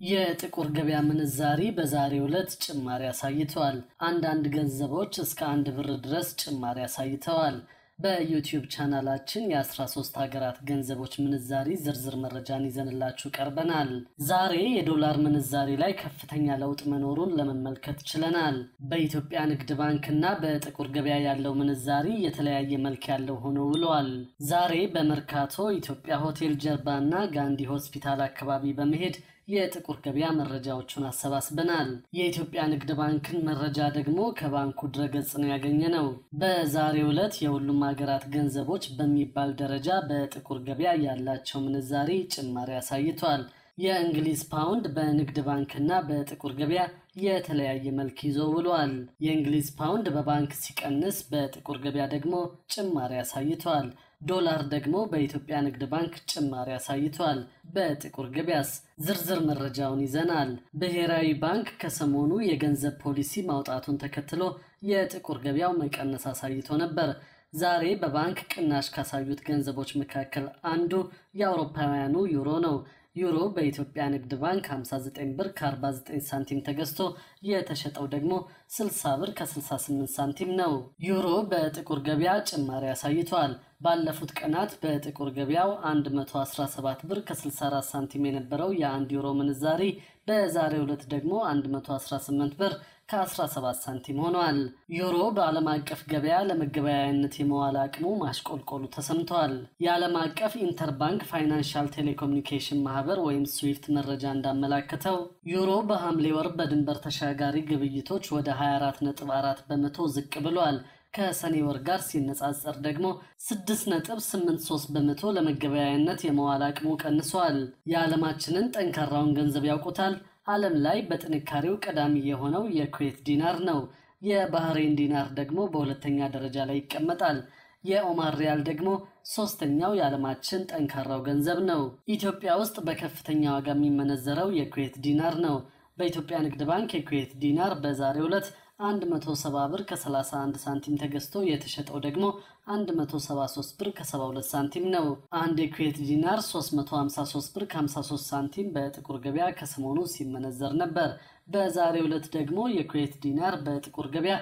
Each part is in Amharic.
የጥቁር ገበያ ምንዛሪ በዛሬው ዕለት ጭማሪ አሳይተዋል። አንዳንድ ገንዘቦች እስከ አንድ ብር ድረስ ጭማሪ አሳይተዋል። በዩቲዩብ ቻናላችን የ13 ሀገራት ገንዘቦች ምንዛሪ ዝርዝር መረጃን ይዘንላችሁ ቀርበናል። ዛሬ የዶላር ምንዛሪ ላይ ከፍተኛ ለውጥ መኖሩን ለመመልከት ችለናል። በኢትዮጵያ ንግድ ባንክና በጥቁር ገበያ ያለው ምንዛሪ የተለያየ መልክ ያለው ሆኖ ውለዋል። ዛሬ በመርካቶ ኢትዮጵያ ሆቴል ጀርባና ጋንዲ ሆስፒታል አካባቢ በመሄድ የጥቁር ገበያ መረጃዎቹን አሰባስበናል። የኢትዮጵያ ንግድ ባንክን መረጃ ደግሞ ከባንኩ ድረገጽ ነው ያገኘ ነው። በዛሬው ዕለት የሁሉም ሀገራት ገንዘቦች በሚባል ደረጃ በጥቁር ገበያ ያላቸው ምንዛሪ ጭማሪ አሳይቷል። የእንግሊዝ ፓውንድ በንግድ ባንክና በጥቁር ገበያ የተለያየ መልክ ይዞ ውሏል። የእንግሊዝ ፓውንድ በባንክ ሲቀንስ፣ በጥቁር ገበያ ደግሞ ጭማሪ አሳይቷል። ዶላር ደግሞ በኢትዮጵያ ንግድ ባንክ ጭማሪ አሳይቷል። በጥቁር ገበያስ ዝርዝር መረጃውን ይዘናል። ብሔራዊ ባንክ ከሰሞኑ የገንዘብ ፖሊሲ ማውጣቱን ተከትሎ የጥቁር ገበያው መቀነስ አሳይቶ ነበር። ዛሬ በባንክ ቅናሽ ካሳዩት ገንዘቦች መካከል አንዱ የአውሮፓውያኑ ዩሮ ነው። ዩሮ በኢትዮጵያ ንግድ ባንክ 59 ብር ከ49 ሳንቲም ተገዝቶ የተሸጠው ደግሞ 60 ብር ከ68 ሳንቲም ነው። ዩሮ በጥቁር ገበያ ጭማሪ አሳይቷል። ባለፉት ቀናት በጥቁር ገበያው 117 ብር ከ64 ሳንቲም የነበረው የአንድ ዩሮ ምንዛሪ በዛሬው ዕለት ደግሞ 118 ብር ከ17 ሳንቲም ሆኗል። ዩሮ በዓለም አቀፍ ገበያ ለመገበያያነት የመዋል አቅሙ ማሽቆልቆሉ ተሰምቷል። የዓለም አቀፍ ኢንተርባንክ ፋይናንሻል ቴሌኮሙኒኬሽን ማህበር ወይም ስዊፍት መረጃ እንዳመላከተው ዩሮ በሐምሌ ወር በድንበር ተሻጋሪ ግብይቶች ወደ 24.4 በመቶ ዝቅ ብሏል። ከሰኔ ወር ጋር ሲነጻጸር ደግሞ 6.83 በመቶ ለመገበያያነት የመዋል አቅሙ ቀንሷል። የዓለማችንን ጠንካራውን ገንዘብ ያውቁታል። ዓለም ላይ በጥንካሬው ቀዳሚ የሆነው የኩዌት ዲናር ነው። የባህሬን ዲናር ደግሞ በሁለተኛ ደረጃ ላይ ይቀመጣል። የኦማር ሪያል ደግሞ ሶስተኛው የዓለማችን ጠንካራው ገንዘብ ነው። ኢትዮጵያ ውስጥ በከፍተኛ ዋጋ የሚመነዘረው የኩዌት ዲናር ነው። በኢትዮጵያ ንግድ ባንክ የኩዌት ዲናር በዛሬው ዕለት 170 ብር ከ31 ሳንቲም ተገዝቶ የተሸጠው ደግሞ 173 ብር ከ72 ሳንቲም ነው። አንድ የኩዌት ዲናር 353 ብር ከ53 ሳንቲም በጥቁር ገበያ ከሰሞኑ ሲመነዘር ነበር። በዛሬው ዕለት ደግሞ የኩዌት ዲናር በጥቁር ገበያ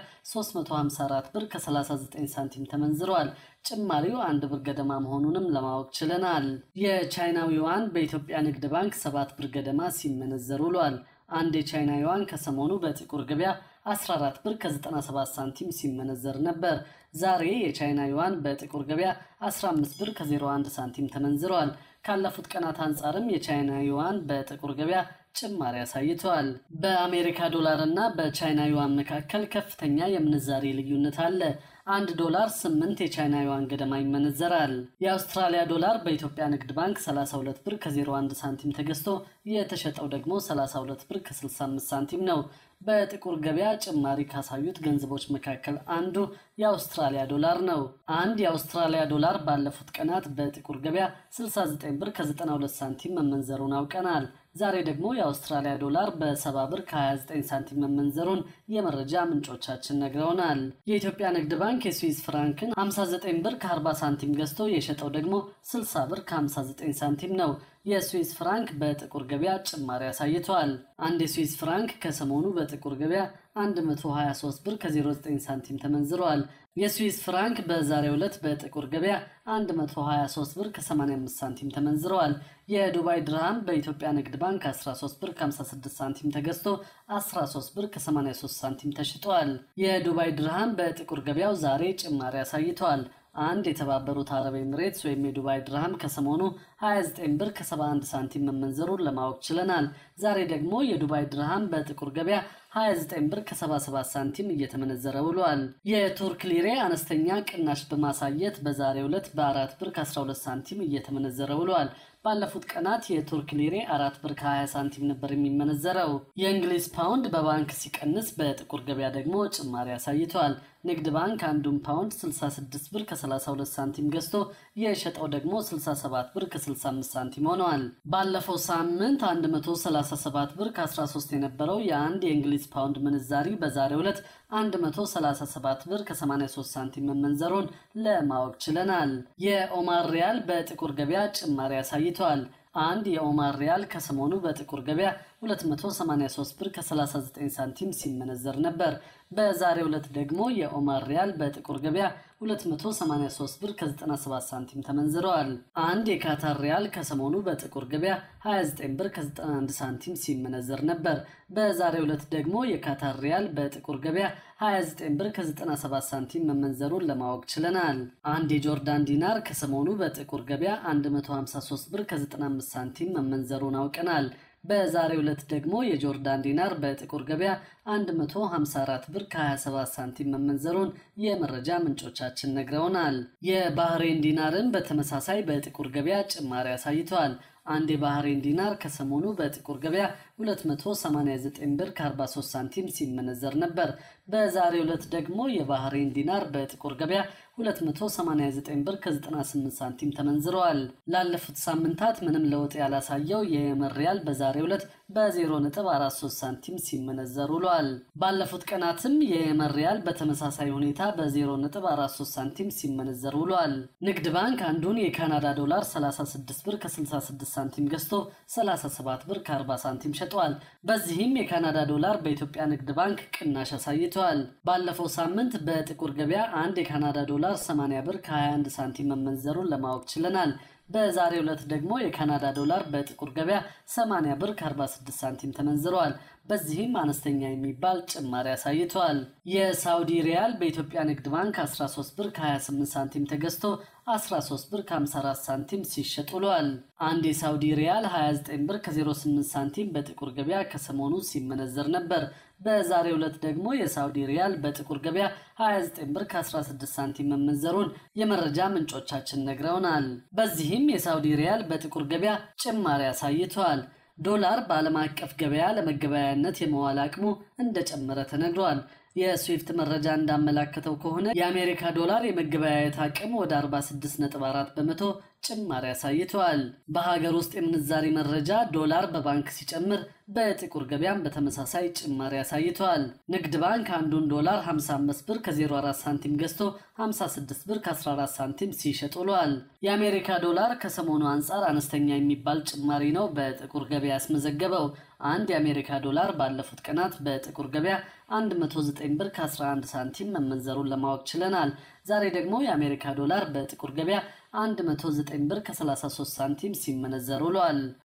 354 ብር ከ39 ሳንቲም ተመንዝረዋል። ጭማሪው አንድ ብር ገደማ መሆኑንም ለማወቅ ችለናል። የቻይናው ዩዋን በኢትዮጵያ ንግድ ባንክ 7 ብር ገደማ ሲመነዘር ውሏል። አንድ የቻይና ዩዋን ከሰሞኑ በጥቁር ገበያ 14 ብር ከ97 ሳንቲም ሲመነዘር ነበር። ዛሬ የቻይና ዩዋን በጥቁር ገበያ 15 ብር ከ01 ሳንቲም ተመንዝረዋል። ካለፉት ቀናት አንጻርም የቻይና ዩዋን በጥቁር ገበያ ጭማሪ አሳይተዋል። በአሜሪካ ዶላር እና በቻይና ዩዋን መካከል ከፍተኛ የምንዛሬ ልዩነት አለ። አንድ ዶላር 8 የቻይና ዩዋን ገደማ ይመነዘራል። የአውስትራሊያ ዶላር በኢትዮጵያ ንግድ ባንክ 32 ብር ከ01 ሳንቲም ተገዝቶ የተሸጠው ደግሞ 32 ብር ከ65 ሳንቲም ነው። በጥቁር ገበያ ጭማሪ ካሳዩት ገንዘቦች መካከል አንዱ የአውስትራሊያ ዶላር ነው። አንድ የአውስትራሊያ ዶላር ባለፉት ቀናት በጥቁር ገበያ 69 ብር ከ92 ሳንቲም መመንዘሩን አውቀናል። ዛሬ ደግሞ የአውስትራሊያ ዶላር በ70 ብር ከ29 ሳንቲም መመንዘሩን የመረጃ ምንጮቻችን ነግረውናል። የኢትዮጵያ ንግድ ባንክ የስዊዝ ፍራንክን 59 ብር ከ40 ሳንቲም ገዝቶ የሸጠው ደግሞ 60 ብር ከ59 ሳንቲም ነው። የስዊዝ ፍራንክ በጥቁር ገበያ ጭማሪ አሳይተዋል። አንድ የስዊዝ ፍራንክ ከሰሞኑ በጥቁር ገበያ 123 ብር ከ09 ሳንቲም ተመንዝረዋል። የስዊዝ ፍራንክ በዛሬው ዕለት በጥቁር ገበያ 123 ብር ከ85 ሳንቲም ተመንዝረዋል። የዱባይ ድርሃም በኢትዮጵያ ንግድ ባንክ 13 ብር ከ56 ሳንቲም ተገዝቶ 13 ብር ከ83 ሳንቲም ተሽጧል። የዱባይ ድርሃም በጥቁር ገበያው ዛሬ ጭማሪ አሳይተዋል። አንድ የተባበሩት አረብ ኤምሬትስ ወይም የዱባይ ድርሃም ከሰሞኑ 29 ብር ከ71 ሳንቲም መመንዘሩን ለማወቅ ችለናል። ዛሬ ደግሞ የዱባይ ድርሃም በጥቁር ገበያ 29 ብር ከ77 ሳንቲም እየተመነዘረ ውሏል። የቱርክ ሊሬ አነስተኛ ቅናሽ በማሳየት በዛሬው ዕለት በ4 ብር ከ12 ሳንቲም እየተመነዘረ ውሏል። ባለፉት ቀናት የቱርክ ሊሬ አራት ብር ከ20 ሳንቲም ነበር የሚመነዘረው። የእንግሊዝ ፓውንድ በባንክ ሲቀንስ በጥቁር ገበያ ደግሞ ጭማሪ አሳይቷል። ንግድ ባንክ አንዱን ፓውንድ 66 ብር ከ32 ሳንቲም ገዝቶ የሸጠው ደግሞ 67 ብር ከ65 ሳንቲም ሆነዋል። ባለፈው ሳምንት 137 ብር ከ13 የነበረው የአንድ የእንግሊዝ ፓውንድ ምንዛሪ በዛሬው ዕለት 137 ብር ከ83 ሳንቲም መመንዘሩን ለማወቅ ችለናል። የኦማር ሪያል በጥቁር ገበያ ጭማሪ አሳይተዋል። አንድ የኦማር ሪያል ከሰሞኑ በጥቁር ገበያ 283 ብር ከ39 ሳንቲም ሲመነዘር ነበር። በዛሬው ዕለት ደግሞ የኦማር ሪያል በጥቁር ገበያ 283 ብር ከ97 ሳንቲም ተመንዝረዋል። አንድ የካታር ሪያል ከሰሞኑ በጥቁር ገበያ 29 ብር ከ91 ሳንቲም ሲመነዘር ነበር። በዛሬው ዕለት ደግሞ የካታር ሪያል በጥቁር ገበያ 29 ብር ከ97 ሳንቲም መመንዘሩን ለማወቅ ችለናል። አንድ የጆርዳን ዲናር ከሰሞኑ በጥቁር ገበያ 153 ብር ከ95 ሳንቲም መመንዘሩን አውቀናል። በዛሬው ዕለት ደግሞ የጆርዳን ዲናር በጥቁር ገበያ 154 ብር ከ27 ሳንቲም መመንዘሩን የመረጃ ምንጮቻችን ነግረውናል። የባህሬን ዲናርን በተመሳሳይ በጥቁር ገበያ ጭማሪ አሳይተዋል። አንድ የባህሬን ዲናር ከሰሞኑ በጥቁር ገበያ 289 ብር ከ43 ሳንቲም ሲመነዘር ነበር። በዛሬው ዕለት ደግሞ የባህሬን ዲናር በጥቁር ገበያ 289 ብር ከ98 ሳንቲም ተመንዝረዋል። ላለፉት ሳምንታት ምንም ለውጥ ያላሳየው የየመን ሪያል በዛሬው ዕለት በ0.43 ሳንቲም ሲመነዘር ውሏል። ባለፉት ቀናትም የየመን ሪያል በተመሳሳይ ሁኔታ በ0.43 ሳንቲም ሲመነዘር ውሏል። ንግድ ባንክ አንዱን የካናዳ ዶላር 36 ብር ከ66 ሳንቲም ገዝቶ 37 ብር ከ40 ሳንቲም ሸጧል። በዚህም የካናዳ ዶላር በኢትዮጵያ ንግድ ባንክ ቅናሽ አሳይተዋል። ባለፈው ሳምንት በጥቁር ገበያ አንድ የካናዳ ዶላር 80 ብር ከ21 ሳንቲም መመንዘሩን ለማወቅ ችለናል። በዛሬው ዕለት ደግሞ የካናዳ ዶላር በጥቁር ገበያ 80 ብር ከ46 ሳንቲም ተመንዝረዋል። በዚህም አነስተኛ የሚባል ጭማሪ አሳይተዋል። የሳውዲ ሪያል በኢትዮጵያ ንግድ ባንክ 13 ብር ከ28 ሳንቲም ተገዝቶ 13 ብር ከ54 ሳንቲም ሲሸጥ ውሏል። አንድ የሳውዲ ሪያል 29 ብር ከ08 ሳንቲም በጥቁር ገበያ ከሰሞኑ ሲመነዘር ነበር። በዛሬው ዕለት ደግሞ የሳውዲ ሪያል በጥቁር ገበያ 29 ብር ከ16 ሳንቲም መመንዘሩን የመረጃ ምንጮቻችን ነግረውናል። በዚህም የሳውዲ ሪያል በጥቁር ገበያ ጭማሪ አሳይተዋል። ዶላር በዓለም አቀፍ ገበያ ለመገበያያነት የመዋል አቅሙ እንደጨመረ ተነግሯል። የስዊፍት መረጃ እንዳመላከተው ከሆነ የአሜሪካ ዶላር የመገበያየት አቅም ወደ 46.4 በመቶ ጭማሪ አሳይተዋል። በሀገር ውስጥ የምንዛሪ መረጃ ዶላር በባንክ ሲጨምር በጥቁር ገበያም በተመሳሳይ ጭማሪ አሳይተዋል። ንግድ ባንክ አንዱን ዶላር 55 ብር ከ04 ሳንቲም ገዝቶ 56 ብር ከ14 ሳንቲም ሲሸጥ ውሏል። የአሜሪካ ዶላር ከሰሞኑ አንጻር አነስተኛ የሚባል ጭማሪ ነው በጥቁር ገበያ ያስመዘገበው። አንድ የአሜሪካ ዶላር ባለፉት ቀናት በጥቁር ገበያ 109 ብር ከ11 ሳንቲም መመንዘሩን ለማወቅ ችለናል። ዛሬ ደግሞ የአሜሪካ ዶላር በጥቁር ገበያ 109 ብር ከ33 ሳንቲም ሲመነዘር ውሏል።